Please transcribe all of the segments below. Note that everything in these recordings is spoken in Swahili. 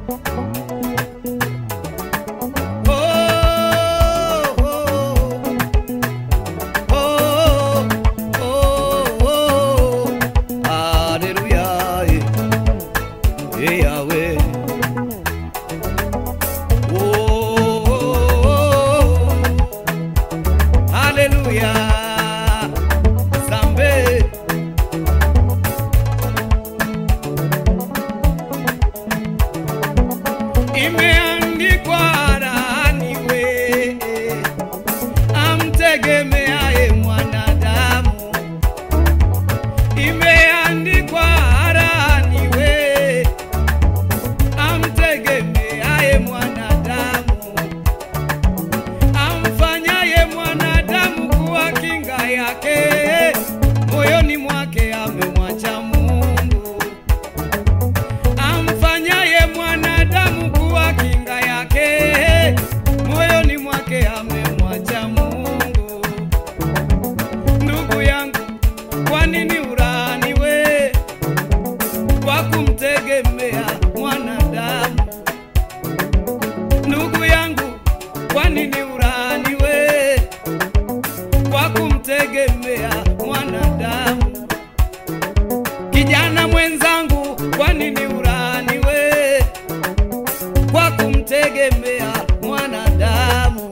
Imeandikwa laani we amtegemeaye mwanadamu, imeandikwa laani we amtegemeaye mwanadamu, amfanyaye mwanadamu kuwa kinga yake, moyoni mwake amemwacha Mungu amfanyaye mwanadamu kuwa kinga yake, moyoni mwake amemwacha Mungu. Ndugu yangu, kwa nini ulaaniwe kwa kumtegemea mwanadamu? Ndugu yangu, kwa nini ulaaniwe kwa kumtegemea mwanadamu? Kijana mwenzangu, kwa nini ulaaniwe kwa kumtegemea mwanadamu?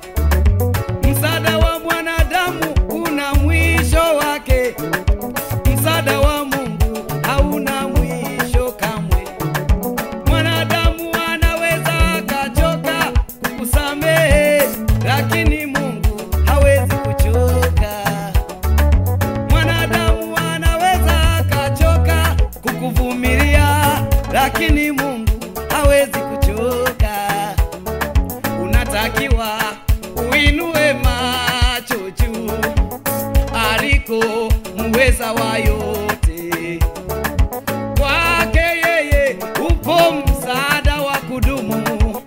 Msaada wa mwanadamu una mwisho wake, msaada wa Mungu hauna mwisho kamwe. Mwanadamu anaweza akachoka kukusamehe, lakini Mungu hawezi kuchoka. Mwanadamu anaweza akachoka kukuvumilia, lakini Mungu hawezi kuchoka. Unatakiwa uinue macho juu aliko muweza wa yote. Kwake yeye upo msaada wa kudumu,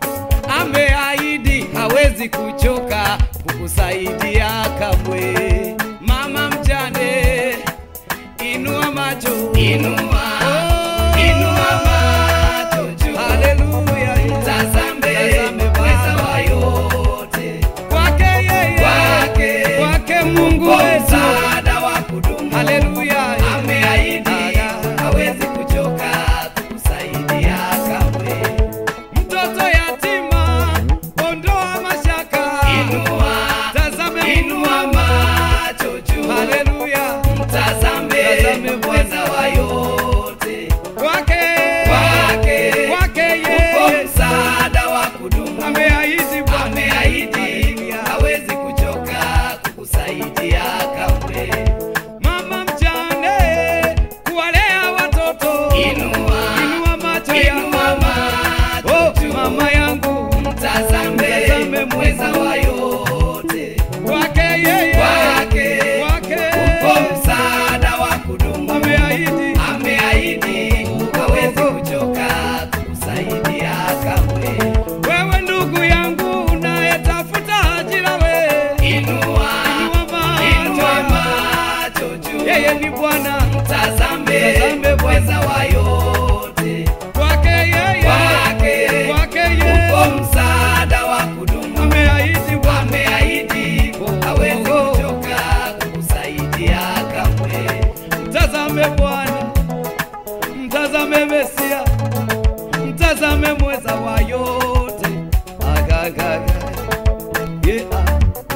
ameahidi hawezi kuchoka kukusaidia kamwe. Mama mjane, inua macho, inua, inua macho juu, haleluya, tazame, mweza wa yote, kwake yeye, kwake, kwake Mungu wetu, msaada wa kudumu, haleluya, ameahidi hawezi kuchoka kukusaidia kamwe. Mtoto yatima, ondoa mashaka, inua, tazame, inua macho juu, haleluya, mtazame, mtazame mweza wa yote, kwake, kwake, kwake yeye, upo msaada wa kudumu, ameahidi Bwana, ameahidi hawezi kuchoka kukusaidia kamwe. Mama mjane, kuwalea watoto, inua, inua macho inua macho oh, mama yangu, mtazame, mtazame mweza wa yote, kwake yeye, kwake, kwake upo msaada wa kudumu, ameahidi, ameahidi hawezi kuchoka kukusaidia kamwe. Wewe ndugu yangu unayetafuta ajira, we inua, inua macho juu, yeye ni Bwana, mtazame, mtazame mweza wa yote, kwake yeye, kwake, kwake yeye upo msaada wa kudumu, ameahidi, Bwana, ameahidi hawezi kuchoka kukusaidia kamwe. Mtazame Bwana, mtazame Mesia, mtazame mweza wa yote, agagaga yeah.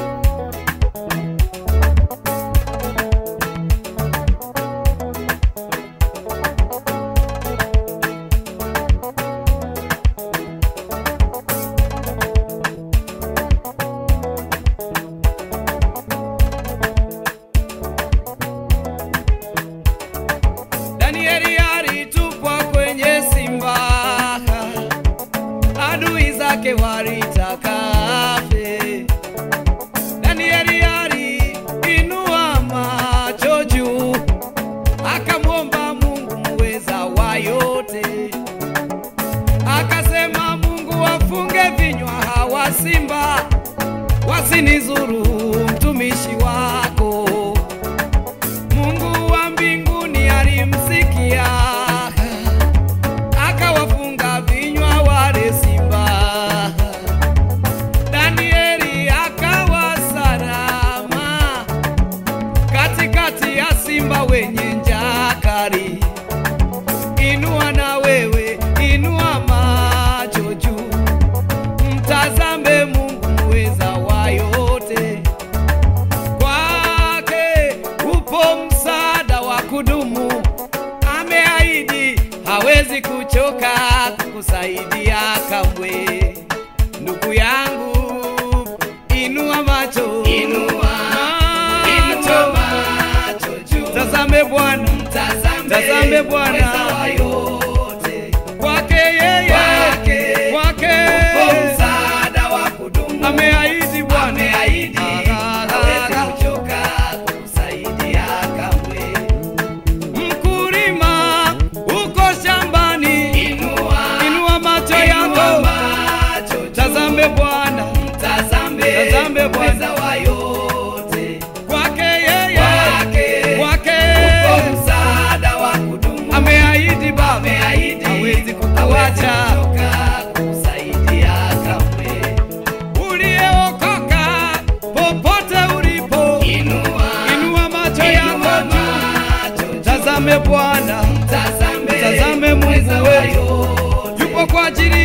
Danieli alitupwa kwenye simba, adui zake walitaka afe. Danieli aliinua macho juu, akamwomba Mungu muweza wa yote, akasema, Mungu wafunge vinywa hawa simba, wasinizuru mtumishi wako. Mungu wa mbinguni alimsikia, akawafunga vinywa hawezi kuchoka kukusaidia kamwe. Ndugu yangu, inua macho, Inua, inua macho juu. tazame Bwana, Tazame Tazame Bwana. mweza wa yote. kwake yeye, Kwake, kwake Kwa msaada wa kudumu. ameahidi Bwana, Ameahidi, Ah, ah, hawezi ah. kuchoka kukusaidia kamwe. Mkulima uko shambani, Inua, inua macho inua yako, macho juu. tazame Bwana, Tazame, Tazame Bwana. mweza wa yote. kwake yeye, Kwake, kwake Kwa msaada wa kudumu. ameahidi Baba, Ameahidi, hawezi hawezi kukuacha. kuchoka kukusaidia kamwe. Ulieokoka popote ulipo, Inua, inua macho inua yako juu, macho juu. tazame Bwana, Tazame, Tazame Mungu mweza wa wetu. yote. yupo kwa ajili